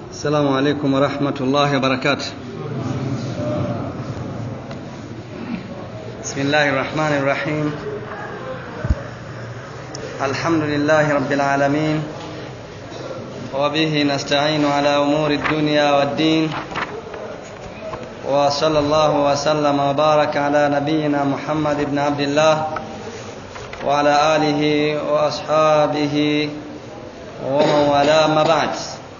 السلام عليكم ورحمة الله وبركاته بسم الله الرحمن الرحيم الحمد لله رب العالمين وبه نستعين على أمور الدنيا والدين وصلى الله وسلم وبارك على نبينا محمد بن عبد الله وعلى آله وأصحابه ومن والاه ما بعد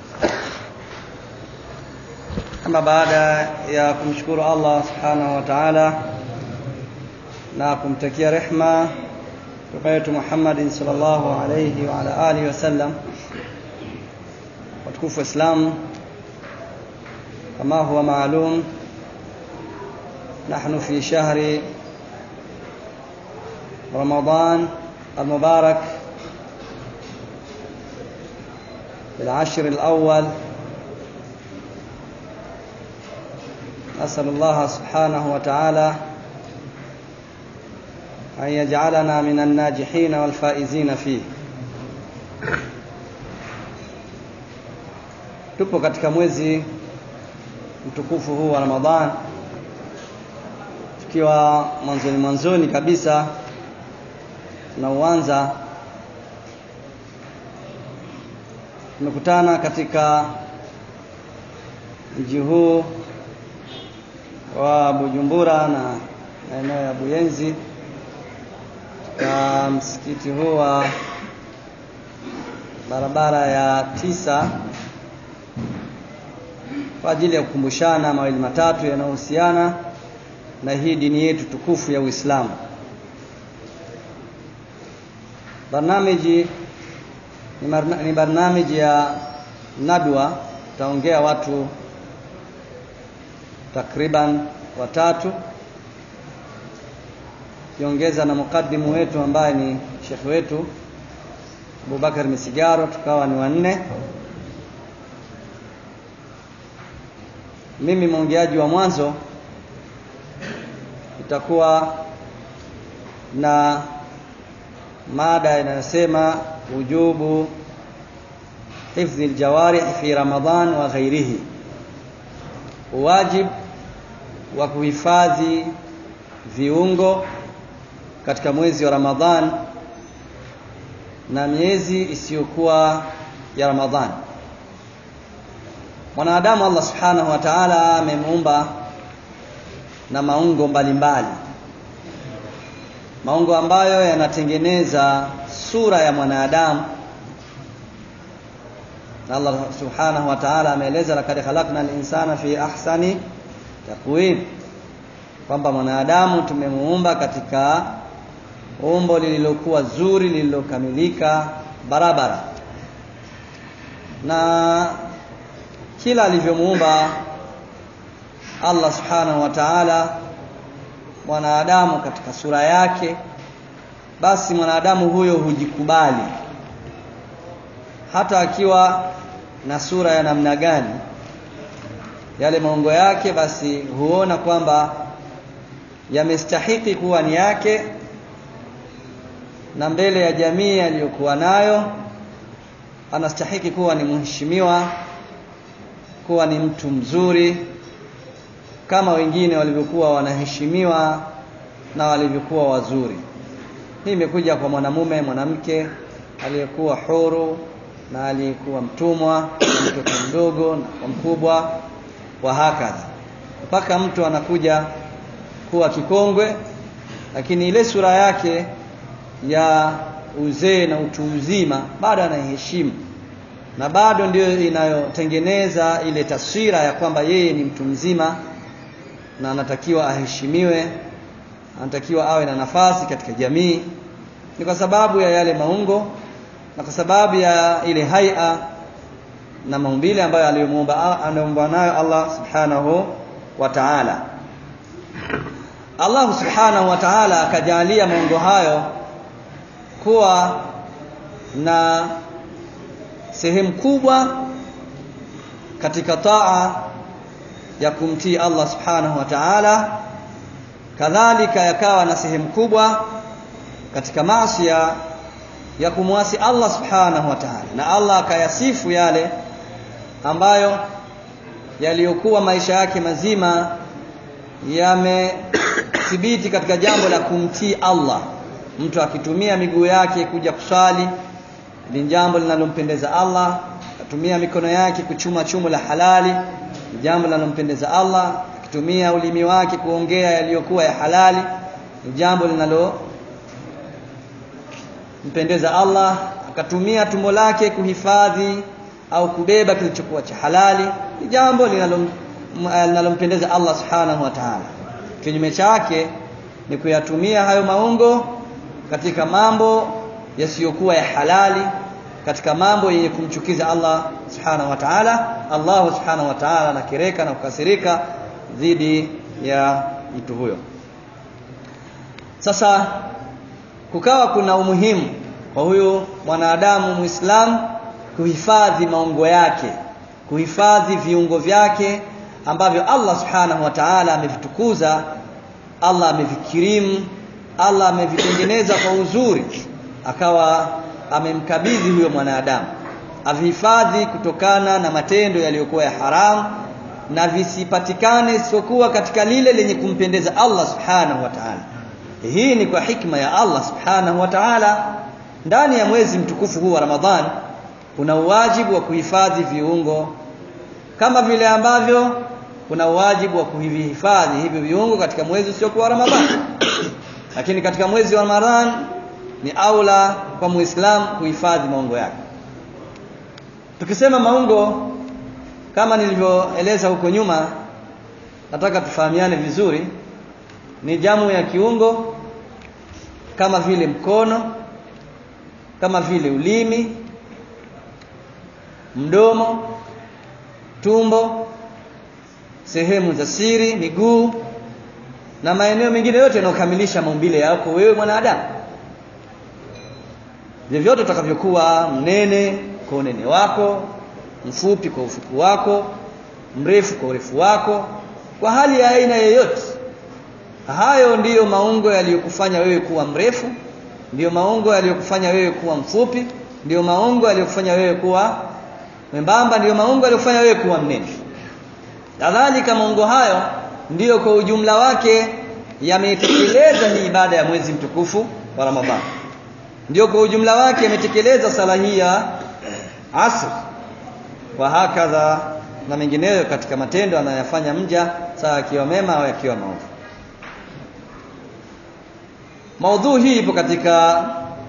ama baada ya kumshukuru Allah subhanahu wa ta'ala na kumtakia rehma mtume wetu Muhammadin sallallahu alayhi wa ala alihi wasallam watukufu Islam kama huwa maalum نحن في شهر رمضان المبارك بالعشر الأول أسأل الله سبحانه وتعالى أن يجعلنا من الناجحين والفائزين فيه tupo katika mwezi mtukufu huu wa Ramadhan tukiwa mwanzoni mwanzoni kabisa tunauanza tumekutana katika mji huu wa Bujumbura na maeneo ya Buyenzi katika msikiti huu wa barabara ya tisa kwa ajili ya kukumbushana mawili matatu yanayohusiana na hii dini yetu tukufu ya Uislamu. Barnamiji ni, marna, ni barnamiji ya nadwa, tutaongea watu takriban watatu kiongeza na mukaddimu wetu ambaye ni shekhi wetu Abubakar Misigaro, tukawa ni wanne. Mimi mwongeaji wa mwanzo itakuwa na mada inayosema wujubu hifdhi aljawarih fi Ramadhan wa ghairihi, wajib wa kuhifadhi viungo katika mwezi wa Ramadhan na miezi isiyokuwa ya Ramadhan. Mwanadamu Allah subhanahu wa ta'ala amemuumba na maungo mbalimbali mbali. maungo ambayo yanatengeneza sura ya mwanadamu na Allah subhanahu wa ta'ala ameeleza lakad khalaqna al-insana fi ahsani taqwim kwamba mwanadamu tumemuumba katika umbo lililokuwa zuri lililokamilika barabara na kila alivyomuumba Allah subhanahu wa ta'ala mwanadamu katika sura yake basi mwanadamu huyo hujikubali hata akiwa na sura ya namna gani yale maungo yake basi huona kwamba yamestahiki kuwa ni yake na mbele ya jamii aliyokuwa nayo anastahiki kuwa ni mheshimiwa kuwa ni mtu mzuri kama wengine walivyokuwa wanaheshimiwa na walivyokuwa wazuri. Hii imekuja kwa mwanamume, mwanamke aliyekuwa huru na aliyekuwa mtumwa, mtoto mdogo na kwa mkubwa, wa hakadha, mpaka mtu anakuja kuwa kikongwe, lakini ile sura yake ya uzee na utu uzima bado anaiheshimu na bado ndiyo inayotengeneza ile taswira ya kwamba yeye ni mtu mzima na anatakiwa aheshimiwe, anatakiwa awe na nafasi katika jamii. Ni kwa sababu ya yale maungo na kwa sababu ya ile haia na maumbile ambayo aliyomuumba anaumba nayo Allah subhanahu wa ta'ala. Allah subhanahu wa ta'ala akajalia maungo hayo kuwa na sehemu kubwa katika taa ya kumtii Allah subhanahu wa ta'ala kadhalika yakawa na sehemu kubwa katika maasi ya kumwasi Allah subhanahu wa ta'ala na Allah akayasifu yale ambayo yaliyokuwa maisha yake mazima yamethibiti katika jambo la kumtii Allah mtu akitumia miguu yake kuja kuswali ni jambo linalompendeza Allah akitumia mikono yake kuchuma chumo la halali ni jambo linalompendeza Allah akitumia ulimi wake kuongea yaliyokuwa ya halali ni jambo linalo mpendeza Allah akatumia tumbo lake kuhifadhi au kubeba kilichokuwa cha halali ni jambo linalompendeza Allah subhanahu wa ta'ala kinyume chake ni kuyatumia hayo maungo katika mambo yasiyokuwa ya halali katika mambo yenye kumchukiza Allah subhanahu wa ta'ala Allah subhanahu wa ta'ala anakireka na kukasirika dhidi ya mtu huyo sasa kukawa kuna umuhimu kwa huyu mwanadamu muislamu kuhifadhi maungo yake kuhifadhi viungo vyake ambavyo Allah subhanahu wa ta'ala amevitukuza Allah amevikirimu Allah amevitengeneza kwa uzuri akawa amemkabidhi huyo mwanadamu avihifadhi kutokana na matendo yaliyokuwa ya haramu na visipatikane isipokuwa katika lile lenye kumpendeza Allah subhanahu wa ta'ala hii ni kwa hikma ya Allah subhanahu wa ta'ala ndani ya mwezi mtukufu huu wa Ramadhan kuna uwajibu wa kuhifadhi viungo kama vile ambavyo kuna uwajibu wa kuhifadhi hivi viungo katika mwezi usiokuwa Ramadhan lakini katika mwezi wa Ramadhan ni aula kwa muislamu kuhifadhi maungo yake tukisema maungo kama nilivyoeleza huko nyuma nataka tufahamiane vizuri ni jamu ya kiungo kama vile mkono kama vile ulimi mdomo tumbo sehemu za siri miguu na maeneo mengine yote yanayokamilisha maumbile yako wewe mwanadamu vyovyote utakavyokuwa mnene kwa unene wako mfupi kwa ufupi wako mrefu kwa urefu wako kwa hali ya aina yoyote hayo ndiyo maungo yaliyokufanya wewe kuwa mrefu ndiyo maungo yaliyokufanya wewe kuwa mfupi ndiyo maungo yaliyokufanya wewe kuwa membamba ndiyo maungo yaliyokufanya wewe kuwa mnene kadhalika maungo hayo ndiyo kwa ujumla wake yametekeleza hii ibada ya mwezi mtukufu wa Ramadhani ndio kwa ujumla wake yametekeleza sala hii ya asr wa hakadha na mengineyo katika matendo anayofanya mja saa akiwa mema au akiwa maovu maudhui hii ipo katika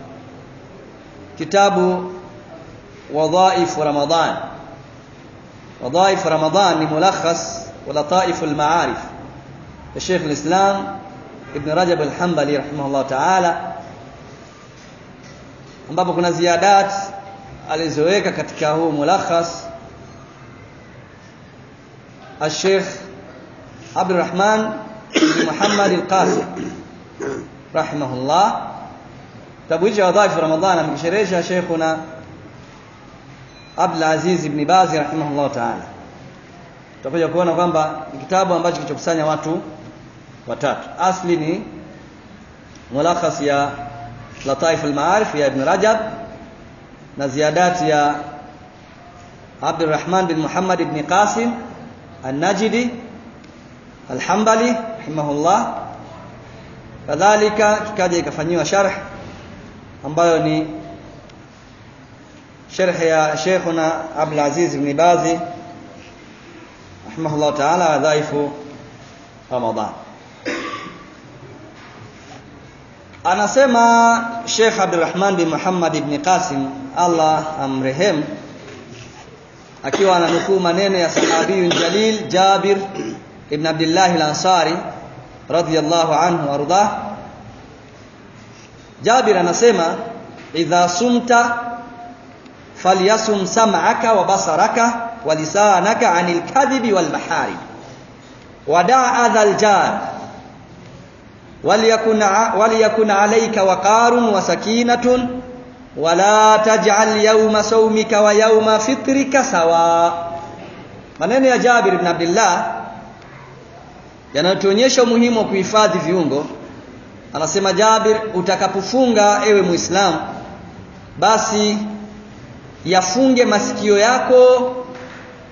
kitabu wadhaif Ramadhan wadhaif Ramadhan ni mulakhas wa lataif al-ma'arif ya Sheikh al-Islam Ibn Rajab al-Hanbali rahimahullah ta'ala ambapo kuna ziadat alizoweka katika huu mulakhas الشيخ عبد الرحمن بن محمد القاسم رحمه الله kitabu hicho wadhaifu ramadhan amekisherehesha sheikhuna Abdul Aziz ibn Baz rahimahullah ta'ala tutakuja kuona kwamba ni kitabu ambacho kilichokusanya watu watatu asli ni mulakhas ya lataif al-ma'arif ya ibn Rajab na ziyadat ya Abdurrahman bin Muhammad ibn Qasim An-Najdi Al-Hanbali rahimahullah kadhalika kikaja ikafanyiwa sharh ambayo ni sharh ya Sheikhuna Abdul Aziz ibn Bazi rahimahullah ta'ala dhaifu Ramadhan anasema Sheikh Abdulrahman bin Muhammad ibn Qasim Allah amrehem akiwa ananukuu maneno ya sahabiyun jalil Jabir ibn Abdullah al-Ansari radiyallahu anhu warda Jabir anasema idha sumta falyasum sam'aka wa basaraka wa lisanaka 'anil kadhibi wal mahari wada'a dhal jar وليكن وليكن عليك وقار وسكينة ولا تجعل يوم صومك ويوم فطرك سواء maneno ya Jabir ibn Abdullah yanatuonyesha umuhimu wa kuhifadhi viungo anasema Jabir utakapofunga ewe Muislamu basi yafunge masikio yako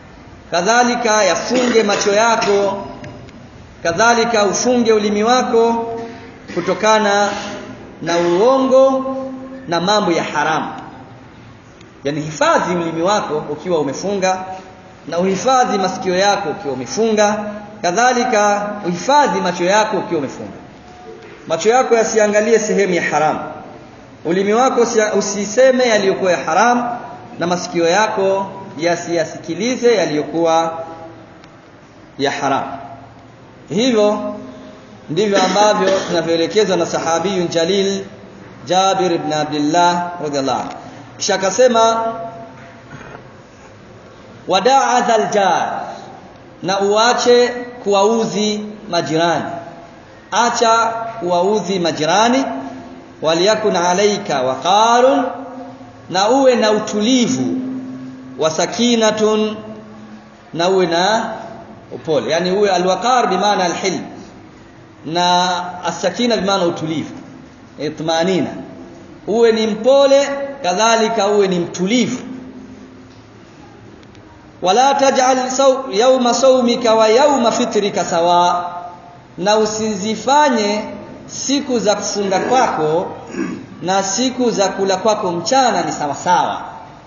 kadhalika yafunge macho yako kadhalika ufunge ulimi wako kutokana na uongo na mambo ya haramu yani hifadhi ulimi wako ukiwa umefunga na uhifadhi masikio yako ukiwa umefunga kadhalika uhifadhi macho yako ukiwa umefunga macho yako yasiangalie sehemu ya haramu ulimi wako usiseme yaliyokuwa ya haramu na masikio yako yasiyasikilize yaliyokuwa ya haramu hivyo ndivyo ambavyo tunavyoelekezwa na sahabiyun jalil Jabir ibn Abdullah radhiallahu anhu kisha akasema wadaa dhal jar na uache kuwaudhi majirani acha kuwaudhi majirani waliyakun alaika waqarun na uwe na utulivu wa sakinatun na uwe na upole yani uwe alwaqar bimaana alhilm na asakina bimaana utulivu itmanina uwe ni mpole kadhalika uwe ni mtulivu wala taj'al saw, yawma sawmika wa yawma fitrika sawa na usizifanye siku za kufunga kwako na siku za kula kwako mchana ni sawa sawa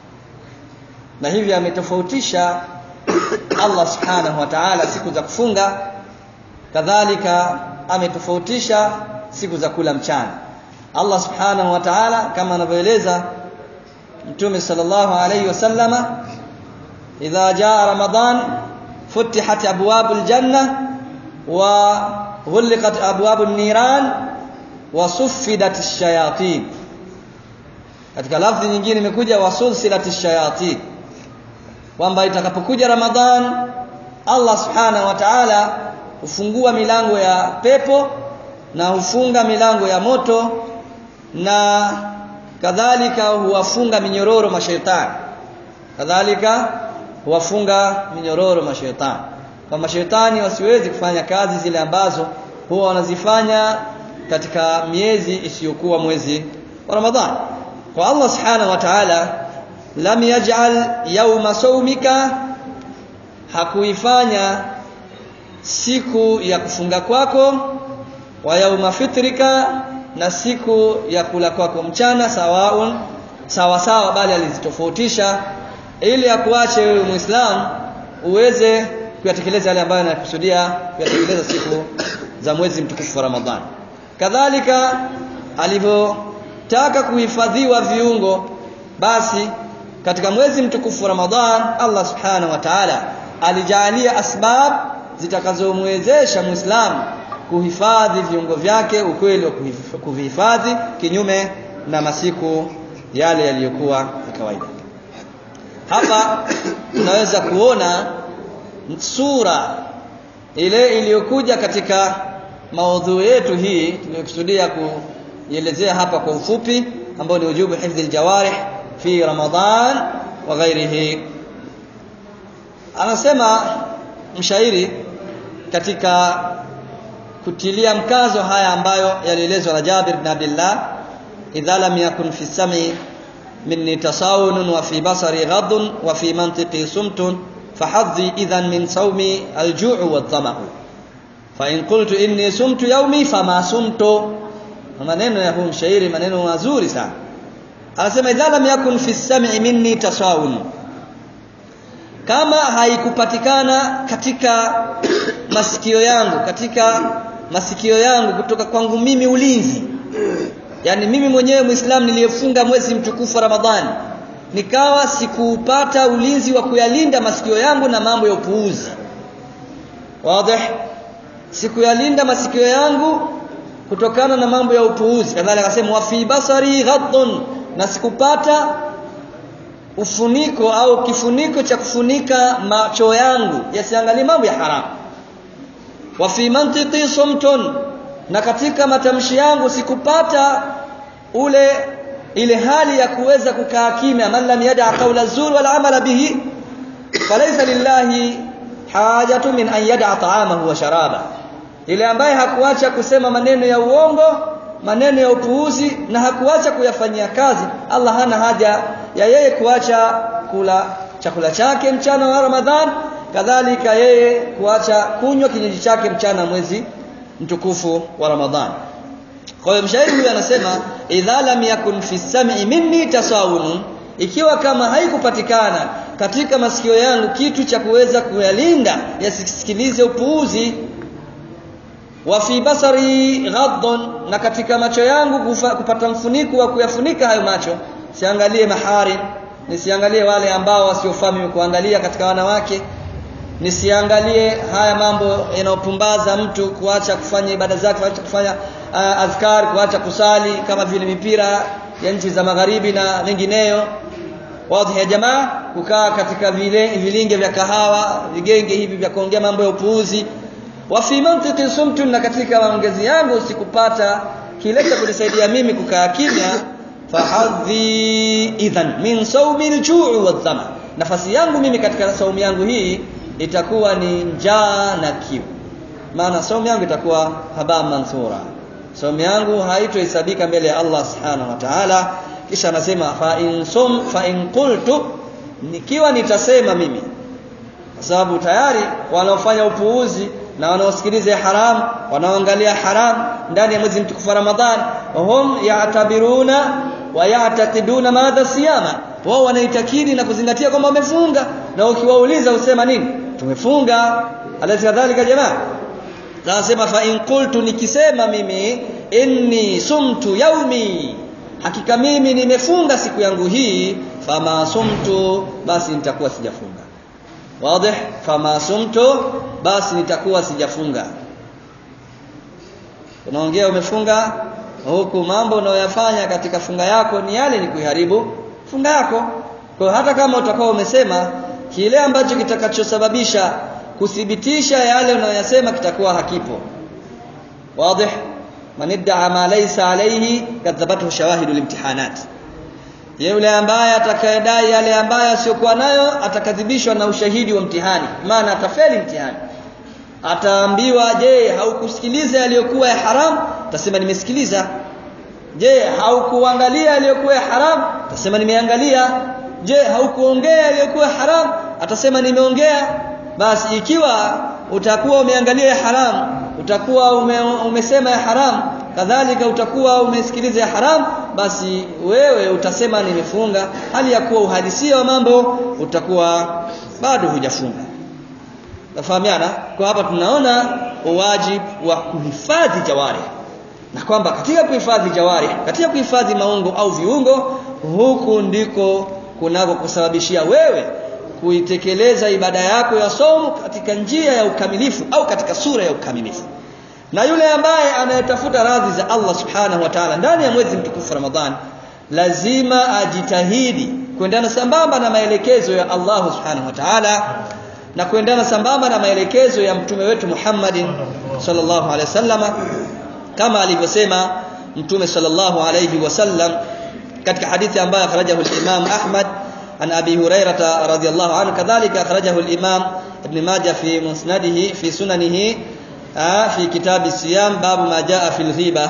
na hivi ametofautisha Allah subhanahu wa ta'ala siku za kufunga kadhalika ametofautisha siku za kula mchana Allah subhanahu wa ta'ala kama anavyoeleza Mtume sallallahu alayhi wasallama idha jaa ramadan futihat abwabul janna wa ghulqat abwabun niran wa suffidat ash-shayatin katika lafzi nyingine imekuja wa sulsilat ash-shayatin kwamba itakapokuja Ramadhan Allah subhanahu wa ta'ala hufungua milango ya pepo na hufunga milango ya moto na kadhalika huwafunga minyororo mashaitani kadhalika huwafunga minyororo mashaitani kwa mashaitani wasiwezi kufanya kazi zile ambazo huwa wanazifanya katika miezi isiyokuwa mwezi wa Ramadhani kwa Allah subhanahu wa ta'ala lam yaj'al yawma sawmika hakuifanya siku ya kufunga kwako wa yauma fitrika na siku ya kula kwako mchana sawaun sawa sawa bali alizitofautisha ili akuache wewe muislam uweze kuyatekeleza yale ambayo anakusudia kuyatekeleza siku za mwezi mtukufu wa Ramadhani kadhalika alivyotaka kuhifadhiwa viungo basi katika mwezi mtukufu wa Ramadhan Allah subhanahu wa ta'ala alijalia asbab zitakazomwezesha muislamu kuhifadhi viungo vyake ukweli wa kuvihifadhi kinyume na masiku yale yaliyokuwa ya kawaida hapa tunaweza kuona sura ile iliyokuja katika maudhui yetu hii tuliyokusudia kuielezea hapa kwa ufupi ambayo ni ujubu hifdhi aljawarih fi Ramadhan wa ghairihi anasema mshairi katika kutilia mkazo haya ambayo yalielezwa na Jabir bin Abdullah idha lam yakun fi sam'i minni tasawun wa fi basari ghadun wa fi mantiqi sumtun fahadhi idhan min sawmi al-ju'u wadh-dhama'u fa in qultu inni sumtu yawmi fama sumtu maneno ya huu mshairi maneno mazuri sana anasema idha lam yakun fi sam'i minni tasawun kama haikupatikana katika masikio yangu katika masikio yangu kutoka kwangu mimi ulinzi yani mimi mwenyewe muislamu niliyefunga mwezi mtukufu wa Ramadhani nikawa sikupata ulinzi wa kuyalinda masikio yangu na mambo ya upuuzi wazi sikuyalinda masikio yangu kutokana na mambo ya upuuzi kadhalika akasema wa fi basari ghaddun na sikupata ufuniko au kifuniko cha kufunika macho yangu yasiangalie mambo ya haramu wa fi mantiqi sumtun na katika matamshi yangu sikupata ule ile hali ya kuweza kukaa kimya man lam yada qawla zur wal amala bihi falaysa lillahi hajatu min an yada ta'amahu wa sharaba ile ambaye hakuacha kusema maneno ya uongo maneno ya upuuzi na hakuacha kuyafanyia kazi Allah hana haja ya yeye kuacha kula chakula chake mchana wa Ramadhan kadhalika yeye kuacha kunywa kinywaji chake mchana mwezi mtukufu wa Ramadhani kwa hiyo mshairi huyu anasema idha lam yakun fi sam'i minni tasawun ikiwa kama haikupatikana katika masikio yangu kitu cha kuweza kuyalinda yasisikilize upuuzi wa fi basari ghaddun na katika macho yangu kufa, kupata mfuniko wa kuyafunika hayo macho siangalie mahari nisiangalie wale ambao wasiofahamu kuangalia katika wanawake nisiangalie haya mambo yanayopumbaza mtu kuacha kufanya ibada zake kuacha kufanya uh, azkar kuacha kusali kama vile mipira ya nchi za magharibi na mengineyo wadhi ya jamaa kukaa katika vile vilinge vya kahawa vigenge hivi vya kuongea mambo ya upuuzi wa fi mantiki sumtu na katika maongezi yangu sikupata kile cha kunisaidia mimi kukaa kimya fahadhi idhan min sawmi al-ju'i wadh-dhama nafasi yangu mimi katika saumu yangu hii itakuwa ni njaa na kiu maana saumu yangu itakuwa haba mansura saumu yangu haitohesabika mbele ya Allah subhanahu wa ta'ala kisha anasema fa in sum fa in qultu nikiwa nitasema mimi kwa sababu tayari wanaofanya upuuzi na wanaosikiliza haram wanaoangalia haram ndani ya mwezi mtukufu wa Ramadhan hum ya'tabiruna wa ya'taqiduna madha siyama wao wanaitakidi na kuzingatia kwamba wamefunga na ukiwauliza usema nini tumefunga alaysa kadhalika jamaa nasema fa in qultu nikisema mimi inni sumtu yaumi hakika mimi nimefunga siku yangu hii fama sumtu basi nitakuwa sijafunga wazi fama sumtu basi nitakuwa sijafunga unaongea umefunga huku mambo unayoyafanya katika funga yako ni yale ni kuiharibu funga yako kwa hata kama utakuwa umesema kile ambacho kitakachosababisha kuthibitisha yale unayoyasema kitakuwa hakipo wazi man idda'a ma laysa alayhi kadhabathu shawahidu limtihanat yule ambaye atakayedai yale ambayo asiyokuwa nayo atakadhibishwa na ushahidi wa mtihani maana atafeli mtihani ataambiwa je haukusikiliza yaliyokuwa ya haram tasema nimesikiliza je haukuangalia yaliyokuwa ya haram tasema nimeangalia je haukuongea yaliyokuwa haram atasema nimeongea basi ikiwa utakuwa umeangalia ya haram utakuwa ume, umesema ya haram kadhalika utakuwa umesikiliza ya haram basi wewe utasema nimefunga hali ya kuwa uhalisia wa mambo utakuwa bado hujafunga nafahamiana kwa hapa tunaona wajibu wa kuhifadhi jawari na kwamba katika kuhifadhi jawari katika kuhifadhi maungo au viungo huku ndiko kunako kusababishia wewe kuitekeleza ibada yako ya somo katika njia ya ukamilifu au katika sura ya ukamilifu na yule ambaye anayetafuta radhi za Allah subhanahu wa ta'ala ndani ya mwezi mtukufu Ramadhan lazima ajitahidi kuendana sambamba na maelekezo ya Allah subhanahu wa ta'ala na kuendana sambamba na maelekezo ya mtume wetu Muhammadin sallallahu alaihi wasallam kama alivyosema mtume sallallahu alaihi wasallam katika hadithi ambayo akhrajahu al-Imam Ahmad عن أبي هريرة رضي الله عنه كذلك أخرجه الإمام ابن ماجه في مسنده في سننه في كتاب الصيام باب ما جاء في الغيبة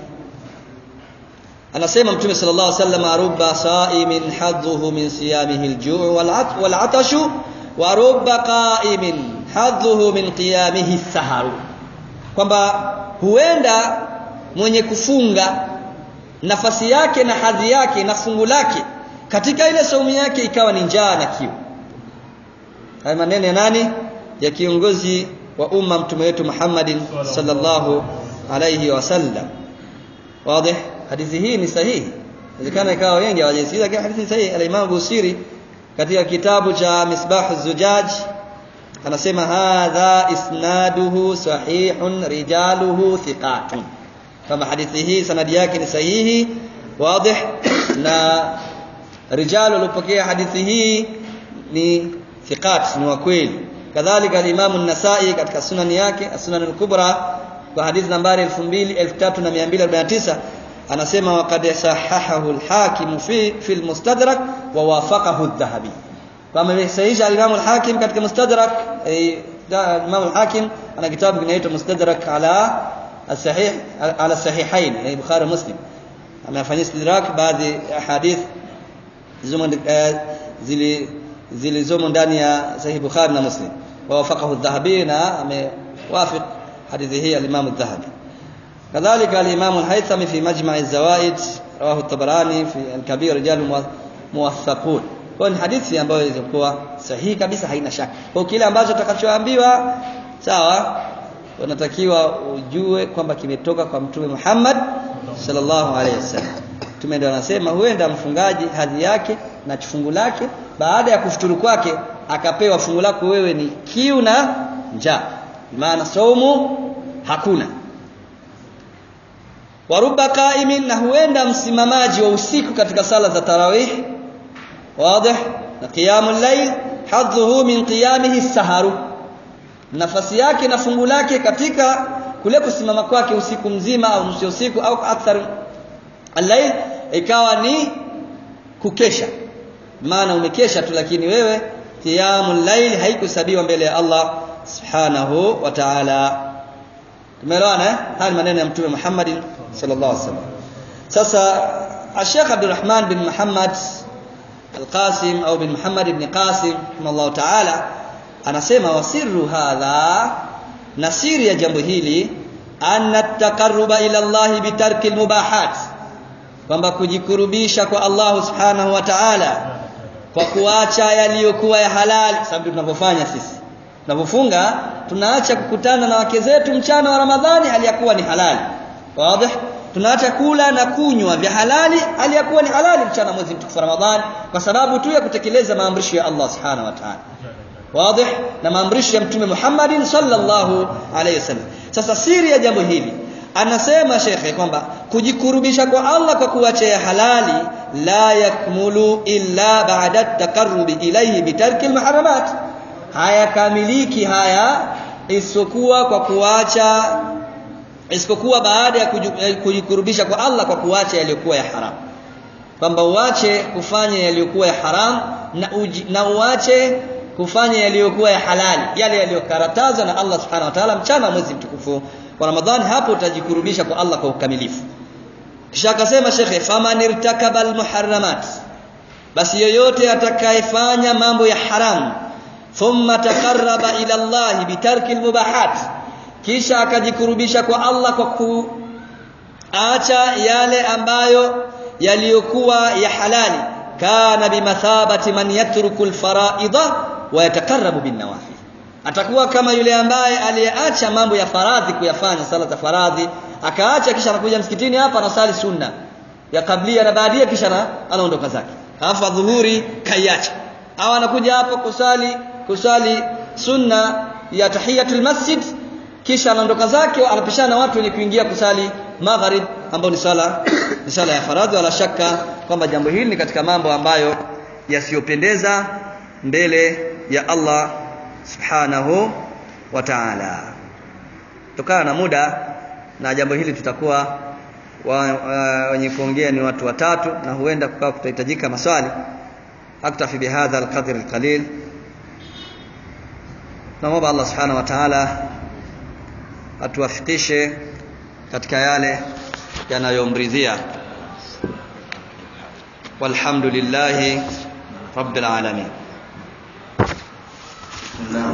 anasema mtume sallallahu alaihi wasallam rubba sa'imin hadhuhu min siyamihi al-ju' wal-'atash wa rubba qa'imin hadhuhu min qiyamihi as-sahar kwamba huenda mwenye kufunga nafasi yake na hadhi yake na fungu lake katika ile saumu yake ikawa ni njaa na kiu haya maneno ya nani ya kiongozi wa umma mtume wetu Muhammadin sallallahu alayhi wasallam wazi hadithi hii ni sahihi inawezekana ikawa wengi hawajasikia lakini hadithi ni sahihi al-Imam Busiri katika kitabu cha Misbah az-Zujaj anasema hadha isnaduhu sahihun rijaluhu thiqatun kama hadithi hii sanadi yake ni sahihi wazi na rijalu waliopokea hadithi hii ni thiqat ni wa kweli kadhalika al-Imam an-Nasa'i katika sunani yake as-Sunan al-Kubra kwa hadithi nambari 2249 anasema waqad sahahahu al-Hakim fi fi al-Mustadrak wa wafaqahu adh-Dhahabi kama sahihisha al-Imam al-Hakim katika Mustadrak Imam al-Hakim ana kitabu kinaitwa Mustadrak ala as-sahih ala as-sahihain yani Bukhari Muslim amefanya istidrak baadhi ya hadith zilizomo ndani ya Sahih Bukhari na Muslim ووافقه الذهبي na amewafiq hadithi hii al-Imam al-Dhahabi kadhalika al-Imam al-Haythami fi Majma' az-Zawaid rawahu at-Tabarani fi al-Kabir rijal muwaththaqun kwa ni hadithi ambayo ilikuwa sahihi kabisa haina shaka kwa kile ambacho utakachoambiwa sawa unatakiwa ujue kwamba kimetoka kwa mtume Muhammad sallallahu alaihi wasallam mtume ndio anasema huenda mfungaji hadhi yake na fungu lake baada ya kufuturu kwake akapewa fungu lako wewe ni kiu na njaa maana saumu hakuna waruba qaimin na huenda msimamaji wa usiku katika sala za tarawih wazi na qiyamul layl hadhuhu min qiyamihi saharu nafasi yake na fungu lake katika kule kusimama kwake usiku mzima au nusu usiku au akthar al-layl ikawa ni kukesha maana umekesha tu lakini wewe qiyamul layl haikusabiwa mbele ya Allah subhanahu wa ta'ala tumeelewana eh haya maneno ya mtume Muhammad sallallahu alaihi wasallam sasa Sheikh Abdulrahman bin Muhammad Al-Qasim au bin Muhammad ibn Qasim rahimahullah ta'ala anasema wasirru hadha na siri ya jambo hili anna taqarruba ila Allah bitarki almubahat kwamba kujikurubisha kwa Allah subhanahu wa ta'ala kwa kuacha yaliyokuwa ya halali sababu tunavyofanya sisi tunapofunga tunaacha kukutana na wake zetu mchana wa Ramadhani aliyakuwa ni halali wazi tunaacha kula na kunywa vya halali aliyakuwa ni halali mchana mwezi mtukufu wa Ramadhani kwa sababu tu ya kutekeleza maamrisho ya Allah subhanahu wa ta'ala wazi na maamrisho ya mtume Muhammad sallallahu alayhi wasallam sasa siri ya jambo hili anasema shekhe kwamba kujikurubisha kwa Allah kwa kuacha ya halali la yakmulu illa ba'da at-taqarrubi ilayhi bitarki al-muharramat hayakamiliki haya isipokuwa kwa kuacha isipokuwa baada ya kujikurubisha kwa Allah kwa kuacha yaliyokuwa ya haram kwamba uache kufanya yaliyokuwa ya haram na, uji, na uache kufanya yaliyokuwa ya halali yale yaliyokaratazwa na Allah subhanahu wa ta'ala mchana mwezi mtukufu wa Ramadhani hapo utajikurubisha kwa Allah kwa ukamilifu kisha akasema shekhe faman irtakaba almuharramat basi yoyote atakayefanya mambo ya haram thumma taqarraba ila Allah bitarki almubahat kisha akajikurubisha kwa Allah kwa kuacha yale ambayo yaliyokuwa ya halali kana bimathabati man yatruku alfaraidha wa yataqarrabu bin nawafil atakuwa kama yule ambaye aliyeacha mambo ya faradhi kuyafanya sala za faradhi akaacha kisha anakuja msikitini hapa anasali sunna ya kablia na baadia kisha anaondoka zake alafu adhuhuri kaiacha au anakuja hapa kusali kusali sunna ya tahiyatul masjid kisha anaondoka zake anapishana na watu wenye kuingia kusali magharib ambao ni sala ni sala ya faradhi wala shaka kwamba jambo hili ni katika mambo ambayo yasiyopendeza mbele ya Allah subhanahu wa ta'ala tokana na muda na jambo hili tutakuwa wenye kuongea ni watu watatu na huenda kukawa kutahitajika maswali aktafi bihadha alqadr alqalil naomba Allah subhanahu wa ta'ala atuwafikishe katika yale yanayomridhia walhamdulillahi rabbil alamin